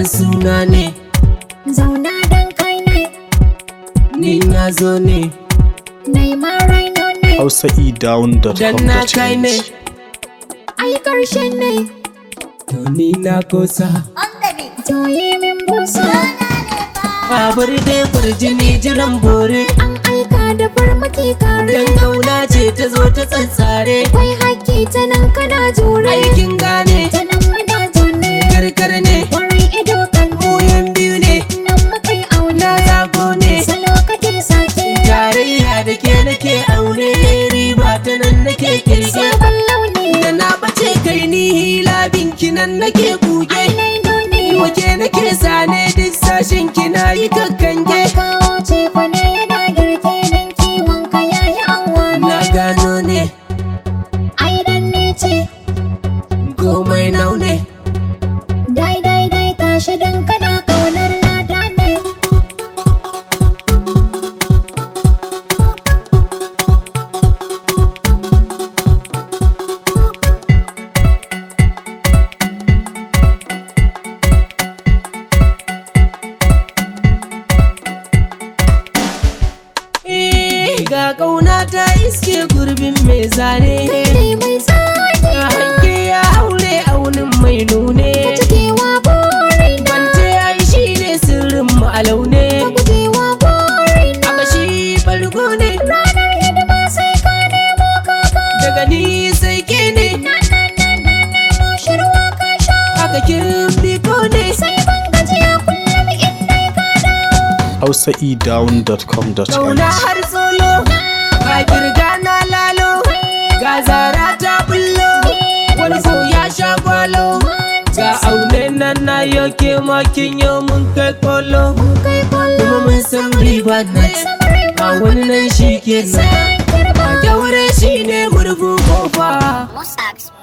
dan suna ne zauna dan kai ne ni na zo ne Neymar raino ne dan na kai ne ai karshen ne to ni na kosa to yi min busa babur dai kurjini jiran bore an aika da farmaki kare dan kauna ce ta zo ta tsantsare Akwai haƙƙi ta nan kana jure aikin gane ta nan muna zaune karkar ne Wurin ido kan koyan biyu ne nan muka yi auna na zago ne Salo kake sake tarayya da ke nake aure riba ta nan nake kirge sabon launi da na bace kai ni hila binki nan nake kuge Ainai nuni wake nake sane duk sashen kina yi kakkange kawo ce kwane yana girke don kiwon ka yayi an wani na gano ne Ai dan ne ce komai naune dai dai dai tashi dan kana kaunar lada ne Eh, ga kauna ta iske gurbin mai zane Kai mai tsaki a hanke ya haure aunin mai nune Gujewa burin na Kwance ai shi ne sirrin mu a laune Gujewa burin na aka shi bargo ne Ranar hidima sai ka nemo kaka daga ni sai ke ne Na na na na nemo shirwa ka sha aka kirbi ko ne Sai ban gajiya kullum in dai ka dawo hausaedown.com.ng Kauna har solo Ga kirga na lalo Ga zara ta bullo Wani ko ya sha gwalo Ga aune nan na yoke makin yau mun kai kolo Kai kullum Kuma mun san riba net samarai Ga wani nan shi ke nan Sai kirba Kyaure shi ne murfu kofa Musax